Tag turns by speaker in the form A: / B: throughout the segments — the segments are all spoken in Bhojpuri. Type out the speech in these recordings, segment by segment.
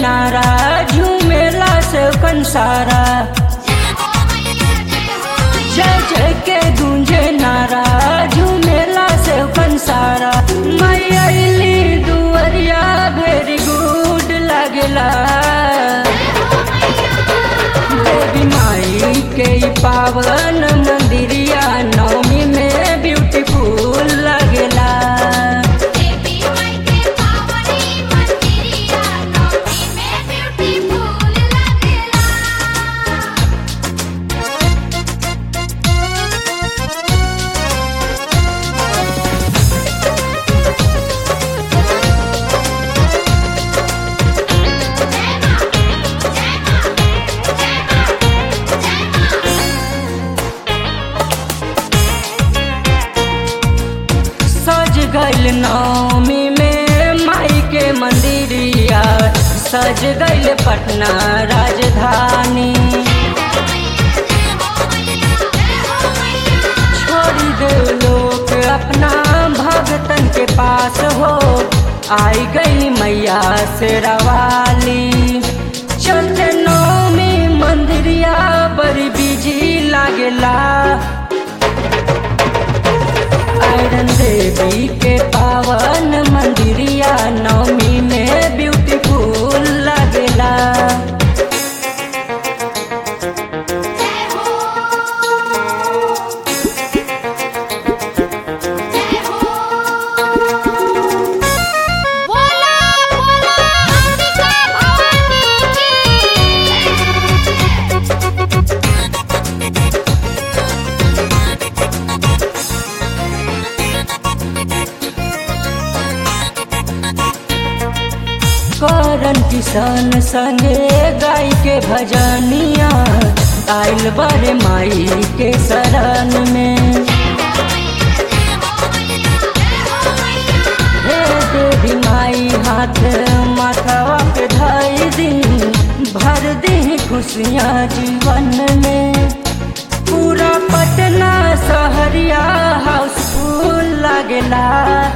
A: नारा झूमेला से कंसारा जय जय के गूंजे नारा झूमेला से कंसारा मैली दुवरिया वेरी गुड लगला देवी माई के ई पावन मंदिरिया नवमी में ब्यूटीफुल लगला
B: देवी माई के पावनी मंदिरिया नौमी में ब्यूटीफुल लगेला
A: सज गइल नवमी में माई के मंदिरिया सज गइल पटना राजधानी छोड़ी दे लोग अपना भगतन के पास हो आई गई मैया से रवाली चलते नवमी मंदिरिया बड़ी बिजी लागेला आयरन देवी के पावन मंदिरिया नवमी में ब्यूटीफुल लगेला
B: बोला बोला अंबिका भवानी की
A: करन किसान संगे गाय के भजनिया आइल बड़े माई के शरण में हे देवी माई हाथ माथवा पे धाई दी भर दी खुशियाँ जीवन में पूरा पटना सहरिया हाउसफुल लगेला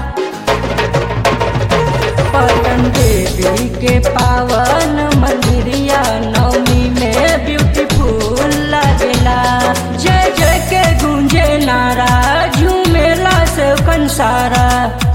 A: पटन देवी के पावन मंदिरिया नवमी में ब्यूटीफुल लगेला जय जय के गूंजे नारा झूमेला से कंसारा